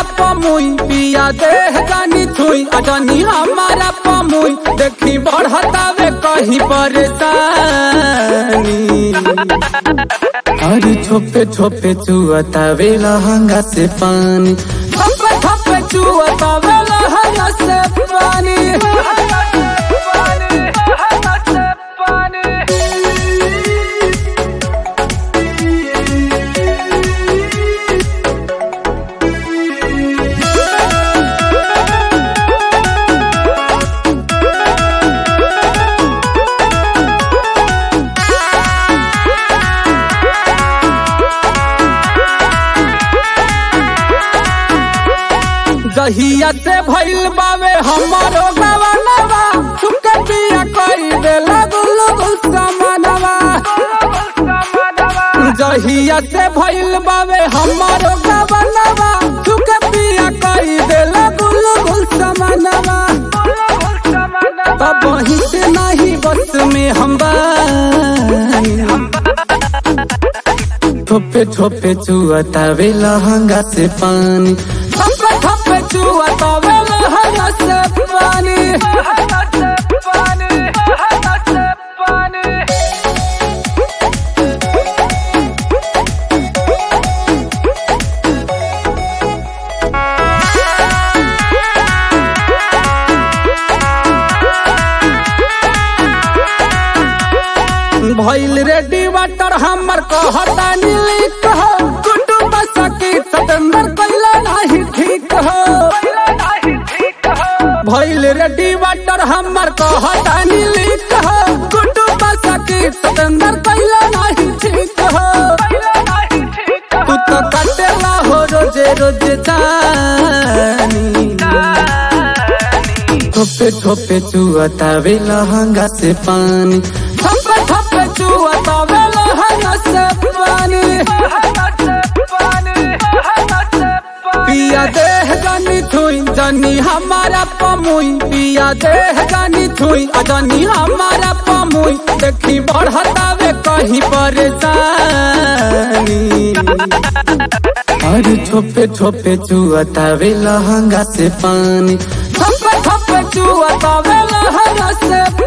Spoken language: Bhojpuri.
पमुई पिया देह जानी छुई अजनी हमारा पमुई देखी बढ़तावे कहीं परेशानी अरे छोपे छोपे चुअतावे लहंगा से पानी छोपे छोपे चुअतावे लहंगा से पानी जहिया से भइल बावे हमारो गवनवा सुके पिया कई देला गुल गुल समानवा जहिया से भइल बावे हमारो गवनवा सुके पिया कई देला गुल गुल समानवा तब वहीं से नहीं बस में हम बानी थोपे थोपे चुअतावे लहंगा से पानी थोपे थोपे चुअतावे लहंगा से पानी भइल रेडी वाटर हमर कहता नीली कह कुटुंब सकी सतेंद्र कैला नहीं ठीक हो भइल रेडी वाटर हमर कहता नीली कह कुटुंब सकी सतेंद्र कैला नहीं ठीक हो तू तो कटेला हो रोजे रोजे जानी थोपे थोपे चुअतावे लहंगा से पानी थोपे थोपे चुअतावे लहंगा से पानी पिया देह जानी छुई जानी हमारा पमुई पिया देह जानी छुई जानी हमारा पमुई देखी बढ़तावे कहीं परेशानी अरे छोपे छोपे चुअतावे लहंगा से पानी छोपे छोपे चुअतावे लहंगा से